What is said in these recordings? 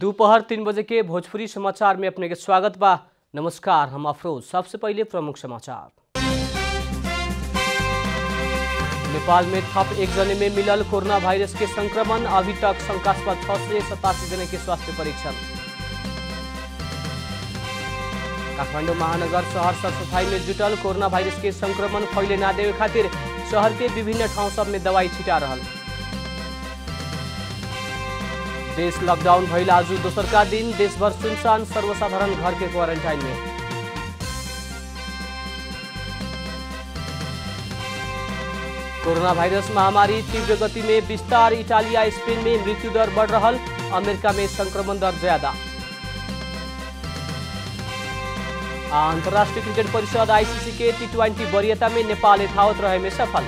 दोपहर तीन बजे के भोजपुरी समाचार में अपने के स्वागत बा नमस्कार हम अफरोज सबसे पहले प्रमुख समाचार नेपाल में थप एक जने में मिलल कोरोना वायरस के संक्रमण अभी तक शंकास्पद छह से सतासी जने के स्वास्थ्य परीक्षण काठमाडौँ महानगर शहर सरसफाई में जुटल कोरोना वायरस के संक्रमण फैले ना देवे खातिर शहर के विभिन्न ठाउँ सब में दवाई छिटा रहल देश लॉकडाउन भइल आज दोसर का दिन देशभर सुनसान सर्वसाधारण घर के क्वारंटाइन में कोरोना वायरस महामारी तीव्र गति में विस्तार इटाली या स्पेन में मृत्यु दर बढ़ रहल अमेरिका में संक्रमण दर ज्यादा अंतर्राष्ट्रीय क्रिकेट परिषद आईसीसी के टी ट्वेंटी वरीयता में नेपाल यथावत रहे में सफल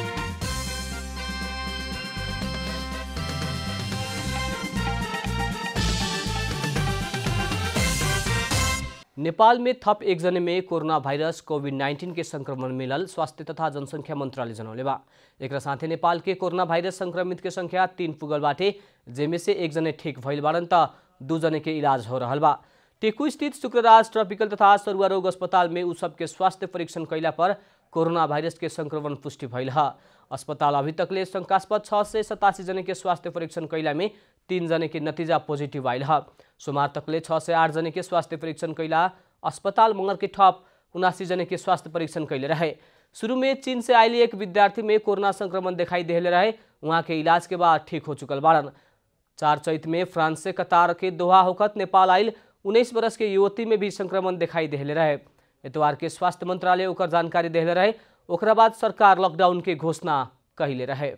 नेपाल में थप एकजने में कोरोना भाइरस कोभिड नाइन्टीन के संक्रमण मिलल स्वास्थ्य तथा जनसङ्ख्या मन्त्रालय जनौले बा एक साथै नेपाल के कोरोना भाइरस संक्रमित के संख्या तीन पुगल बाटे जेमे से एकजने ठीक भइल बाड़न त दू जने के इलाज हो रहल बा टेकू स्थित शुक्रराज ट्रपिकल तथा सरुआ रोग अस्पताल में उ सबके स्वास्थ्य परीक्षण कैला पर कोरोना भाइरस के संक्रमण पुष्टि भइल ह अस्पताल अभी तकले शंकास्पद छः से सतासी जने के स्वास्थ्य परीक्षण कैला में तीन जने के नतीजा पोजिटिभ आइल ह सोमवार तकले छः से आठ जने के स्वास्थ्य परीक्षण कैला अस्पताल मंगर के ठप उनासी जने के स्वास्थ्य परीक्षण कैले रहे शुरू में चीन से आयल एक विद्यार्थी में कोरोना संक्रमण दिखाई देले रहे वहाँ के इलाज के बाद ठीक हो चुकल बाड़न चार चैत में फ्रांस से कतार के दोहा होकत नेपाल आयल उन्नीस बरस के युवती में भी संक्रमण दिखाई देले रहे एतवार के स्वास्थ्य मंत्रालय ओकर जानकारी देले रहे ओकरा बाद सरकार लॉकडाउन के घोषणा कहले रहे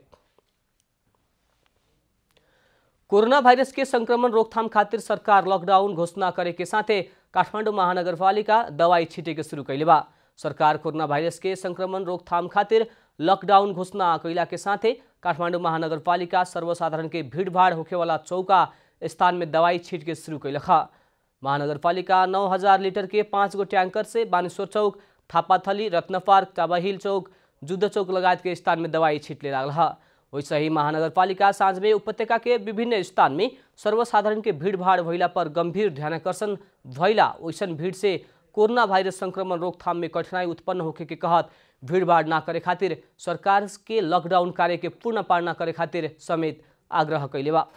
कोरोना भाइरस के संक्रमण रोकथाम खातिर सरकार लॉकडाउन घोषणा करे के साथे काठमाडौँ महानगरपालिका दवाई छिटे के शुरू कैले बा सरकार कोरोना भाइरस के संक्रमण रोकथाम खातिर लॉकडाउन घोषणा कैला के साथे काठमाडौँ महानगरपालिका सर्वसाधारण के भीड़भाड़ होखेवाला चौका स्थान में दवाई छीट के शुरू कैलक महानगरपालिका नौ हजार लीटर के पाँच गो ट्याङ्कर से बानेश्वर चौक थापाथली रत्न पार्क टाबाहिल चौक जुद्ध चौक लगायत के स्थान में दवाई छिटले लागल ह वैसे ही महानगरपालिका साँझ में उपत्यका के विभिन्न स्थान में सर्वसाधारण के भीड़भाड़ भइला पर गंभीर ध्यानकर्षण भइला वैसन भीड़ से कोरोना वायरस संक्रमण रोकथाम में कठिनाई उत्पन्न होखे के कहत भीड़भाड़ ना करे खातिर सरकार के लॉकडाउन कार्य के पूर्ण पालना करे खातिर समेत आग्रह कैले बा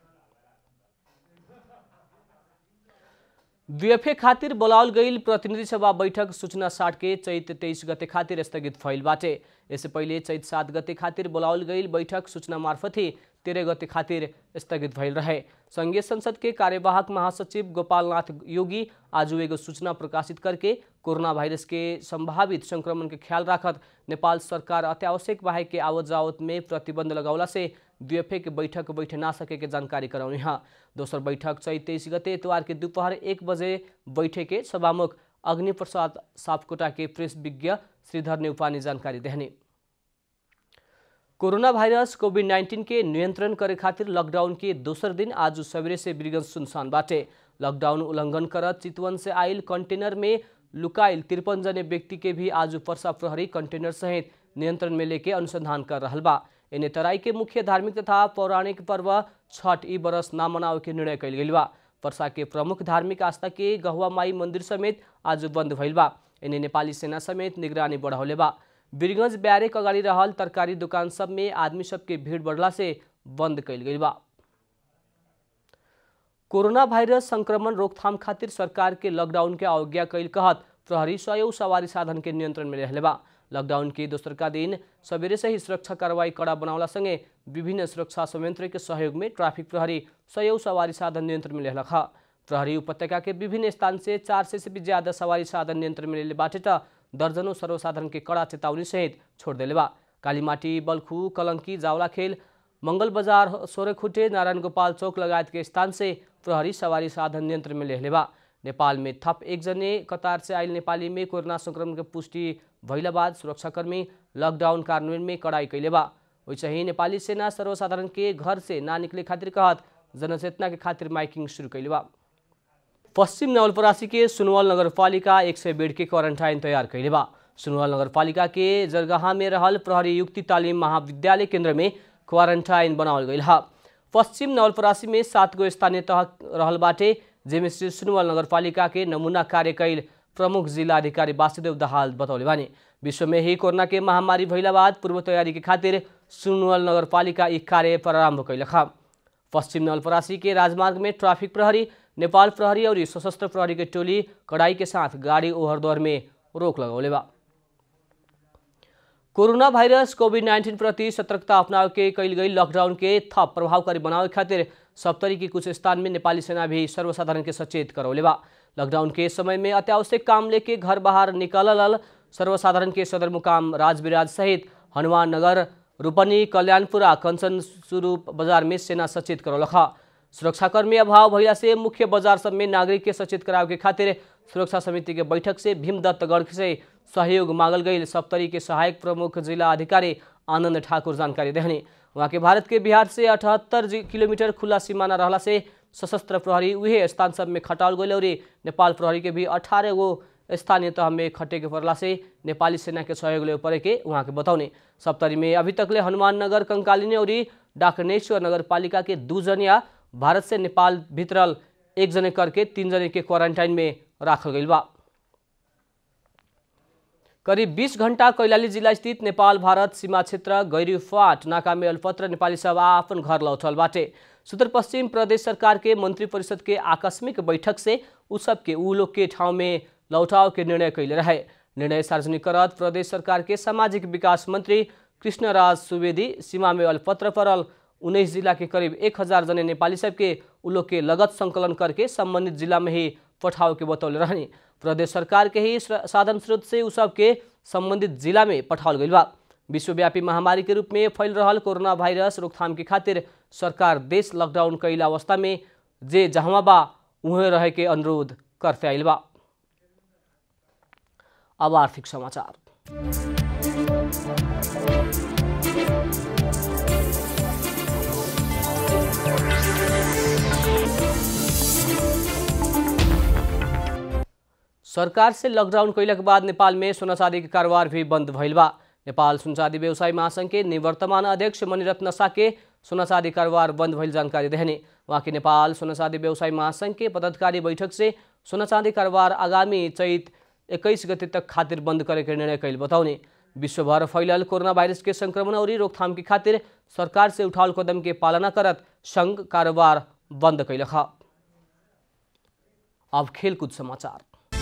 बीएफए खातिर बोलावल गईल प्रतिनिधि सभा बैठक सूचना साठ के चैत तेईस गते खातिर स्थगित भइल बाटे यससे पहिले चैत सात गते खातिर बोलावल गईल बैठक सूचना मार्फत ही तेरह गते खातिर स्थगित भइल रहे संघीय संसद के कार्यवाहक महासचिव गोपालनाथ योगी आज एगो सूचना प्रकाशित करके कोरोना वायरस के संभावित संक्रमण के ख्याल राखत नेपाल सरकार अत्यावश्यक बाहेक के आवत जावत में प्रतिबंध लगौला से द्विएफए के बैठक बैठे ना सके के जानकारी करौने हैं दोसर बैठक चैत तेईस गते इतवार के दोपहर एक बजे बैठे के सभामुख अग्नि प्रसाद सापकोटा के प्रेस विज्ञ श्रीधर नेउपानी जानकारी देहने कोरोना भाइरस कोभिड नाइन्टीन के नियंत्रण करे खातिर लॉकडाउन के दोसर दिन आज सवेरे से बिरगंज सुनसान बाटे लॉकडाउन उल्लंघन करत चितवन से आयल कंटेनर में लुकाइल तिरपन जने व्यक्ति के भी आज पर्सा प्रहरी कंटेनर सहित नियंत्रण में लेके अनुसंधान कर रहा बा एने तराई के मुख्य धार्मिक तथा पौराणिक पर्व छठ ई बरस ना मनावे के निर्णय कल गई बा पर्सा के प्रमुख धार्मिक आस्था के गहुआ माई मंदिर समेत आज बंद भइल बा एने नेपाली सेना समेत निगरानी बढ़ौले बा बीरगंज ब्यारेक अगाडि रहल तरकारी दुकान सब में आदमी सबके भीड़ बढ़ला से बंद कल गई बा कोरोना वायरस संक्रमण रोकथाम खातिर सरकार के लॉकडाउन के अवज्ञा कैल कहत प्रहरी सयौ सवारी साधन के नियंत्रण में रहले बा लॉकडाउन के दोसर का दिन सवेरे से ही सुरक्षा कार्रवाई कड़ा बनावला संगे विभिन्न सुरक्षा संयंत्र के सहयोग में ट्रैफिक प्रहरी सयौ सवारी साधन नियंत्रण में रहलक प्रहरी उपत्यका के विभिन्न स्थान से चार सय से भी ज्यादा सवारी साधन नियंत्रण में लेले बाटे त दर्जनों सर्वसाधारण के कड़ा चेतावनी सहित छोड़ देले बा कालीमाटी बल्खू कलंकी जावलाखेल मंगल बजार सोरेखुटे नारायण गोपाल चौक लगायत के स्थान से प्रहरी सवारी साधन नियंत्रण में लेले बा नेपाल में थप एक जने कतार से आयल नेपाली में कोरोना संक्रमण के पुष्टि भइला बाद सुरक्षाकर्मी लॉकडाउन कार्यान्वयन में कड़ाई कैले बा वैसे ही नेपाली सेना सर्वसाधारण के घर से ना निकले खातिर कहत जनचेतना के खातिर माइकिंग शुरू कैले बा पश्चिम नवलपरासी के सुनवल नगरपालिका एक सय बेड के क्वारंटाइन तैयार कैले बा सुनवल नगरपालिका के जरगाहा में रहल प्रहरी युक्ति तालिम महाविद्यालय केंद्र में क्वारंटाइन बनावल गई हा पश्चिम नवलपरासी में सात गो स्थानीय तह रहल बाटे जेमे श्री सुनवल नगरपालिका के नमूना कार्य कैल प्रमुख जिला अधिकारी वासुदेव दहाल बतौले बानी विश्व में ही कोरोना के महामारी भइला बाद पूर्व तैयारी के खातिर सुनवल नगरपालिका ई कार्य प्रारंभ कैलक पश्चिम नवलपरासी के राजमार्ग में ट्रैफिक प्रहरी नेपाल प्रहरी और सशस्त्र प्रहरी के टोली कड़ाई के साथ गाड़ी ओहर दोहर में रोक लगौले बा कोरोना भाइरस कोभिड नाइन्टीन प्रति सतर्कता अपनाव के कैल गई लॉकडाउन के थप प्रभावकारी बनावे खातिर सप्तरी के कुछ स्थान में नेपाली सेना भी सर्वसाधारण के सचेत करौले बा लॉकडाउन के समय में अत्यावश्यक काम लेके घर बाहर निकलल सर्वसाधारण के सदरमुकाम राजविराज सहित हनुमान नगर रूपनी कल्याणपुर आ कंचन स्वरूप बाजार में सेना सचेत करौलख सुरक्षाकर्मी अभाव भइला से मुख्य बाजार सब में नागरिक के सचेत करावे के खातिर सुरक्षा समिति के बैठक से भीमदत्तगढ़ से सहयोग मांगल गई सप्तरी के सहायक प्रमुख जिला अधिकारी आनंद ठाकुर जानकारी देहनी वहाँ के भारत के बिहार से अठहत्तर किलोमीटर खुला सीमाना रहला से सशस्त्र प्रहरी उहे स्थान सब में खटाल गई और नेपाल प्रहरी के भी अठारह गो स्थानीय तह में खटे के पड़ला से नेपाली सेना के सहयोग ले पड़े के वहाँ के बताउने सप्तरी में अभी तक ले हनुमान नगर कंकालिनी और डाकनेश्वर नगर पालिका के दू जनिया भारत से नेपाल भित्रल एक जने करके तीन जने के क्वारंटाइन में राखल गई बा करीब 20 घंटा कैलाली जिला स्थित नेपाल भारत सीमा क्षेत्र गैरी फाट नाका में अल्पत्र नेपाली सब अपन घर लौटल बाटे सुदूरपश्चिम प्रदेश सरकार के मंत्री परिषद के आकस्मिक बैठक से उ सब के उ लोग के ठाउँ में लौटाव के निर्णय कैले रहे निर्णय सार्वजनिक करत प्रदेश सरकार के सामाजिक विकास मंत्री कृष्णराज सुवेदी सीमा में अल्पत्र पड़ल उन्नीस जिला के करीब एक हजार जने नेपाली सबके उ लोग के लगत संकलन करके संबंधित जिला में ही पठाव के बतौले रहनी प्रदेश सरकार के ही साधन स्रोत से उ सबके संबंधित जिला में पठाओल गई बा विश्वव्यापी महामारी के रूप में फैल रहा कोरोना वायरस रोकथाम के खातिर सरकार देश लॉकडाउन कैल अवस्था में जे जहाँ बा उहें रहे के अनुरोध करते आइल बा अब आर्थिक समाचार सरकार से लॉकडाउन कैला के बाद नेपाल में सोना चांदी के कारोबार भी बंद भइल बा नेपाल सोना चांदी व्यवसाय महासंघ के निवर्तमान अध्यक्ष मणिरत्न साके सोना चांदी कारोबार बंद भइल जानकारी देहने वहाँ के नेपाल सोना चांदी व्यवसाय महासंघ के पदाधिकारी बैठक से सोना चांदी कारोबार आगामी चैत इक्कीस गते तक खातिर बंद करे के निर्णय कैल बताउने विश्वभर फैलल कोरोना वायरस के संक्रमण और रोकथाम के खातिर सरकार से उठाल कदम के पालना करत संघ कारोबार बंद कैलख अब खेलकूद समाचार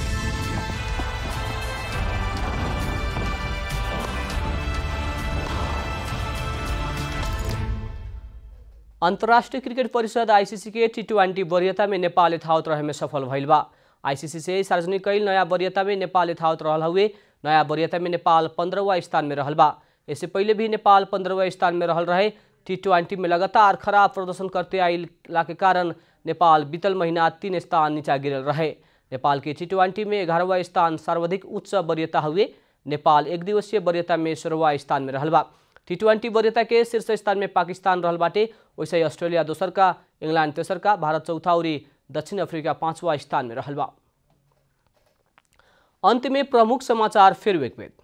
अंतर्राष्ट्रीय क्रिकेट परिषद आईसीसी के टी ट्वेंटी वरीयता में नेपाल यथावत रहे में सफल भइल बा आईसीसी से सार्वजनिक कैल नया वरीयता में नेपाल यथावत रहल हुए नया वरीयता में नेपाल पंद्रहवा स्थान में रहल बा इससे पहले भी नेपाल पंद्रहवा स्थान में रहल रहे टी ट्वेंटी में लगातार खराब प्रदर्शन करते आइला के कारण नेपाल बीतल महीना तीन स्थान नीचा गिरल रहे नेपाल के टी ट्वेंटी में ग्यारहवा स्थान सर्वाधिक उच्च वरीयता हुए नेपाल एक दिवसीय वरीयता में सोलहवा स्थान में रहल बा टी ट्वेंटी वरीयता के शीर्ष स्थान में पाकिस्तान रहल बाटे वैसे ही ऑस्ट्रेलिया दोसर का इंग्लैंड तेसर का भारत चौथा और दक्षिण अफ्रीका पांचवा स्थान में रहल बा अंत में प्रमुख समाचार फिर एक बेर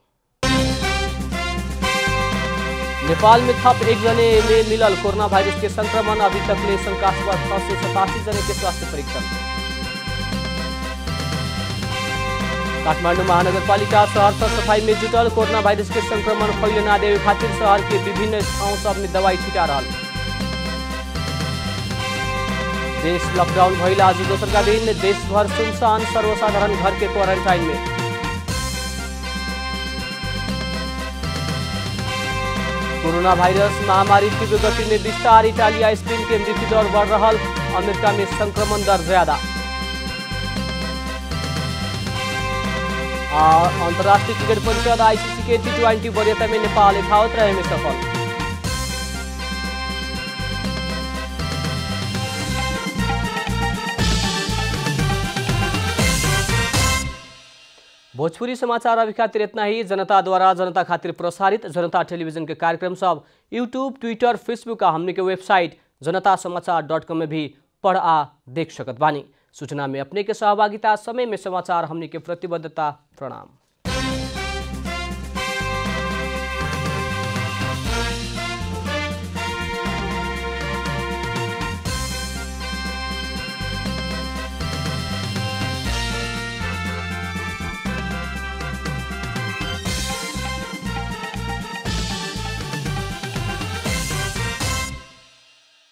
नेपाल में थप एक जने में मिलल कोरोना वायरस के संक्रमण अभी तक ले शंकास्पद छह सौ सतासी जने के स्वास्थ्य परीक्षण काठमाडौँ महानगरपालिका शहर तर सफाई में जुटल कोरोना वायरस के संक्रमण फैले ना देवे खातिर शहर के विभिन्न ठाउँ सब में दवाई छिटा रहा देश लॉकडाउन भइल आज दोसर का दिन देशभर सुनसान सर्वसाधारण घर के क्वारंटाइन में कोरोना वायरस महामारी तीव्र गति में विस्तार इटालिया स्पेन के मृत्यु दर बढ़ रहा अमेरिका में संक्रमण दर ज्यादा अंतर्राष्ट्रीय क्रिकेट परिषद आईसीसी के टी ट्वेंटी वरीयता में नेपाल यथावत रहे में सफल भोजपुरी समाचार अभी खातिर इतना ही जनता द्वारा जनता खातिर प्रसारित जनता टेलीविजन के कार्यक्रम सब यूट्यूब ट्विटर फेसबुक आ हमने के वेबसाइट जनता समाचार डॉट कॉम में भी पढ़ आ देख सकत बानी सूचना में अपने के सहभागिता समय में समाचार हमने के प्रतिबद्धता प्रणाम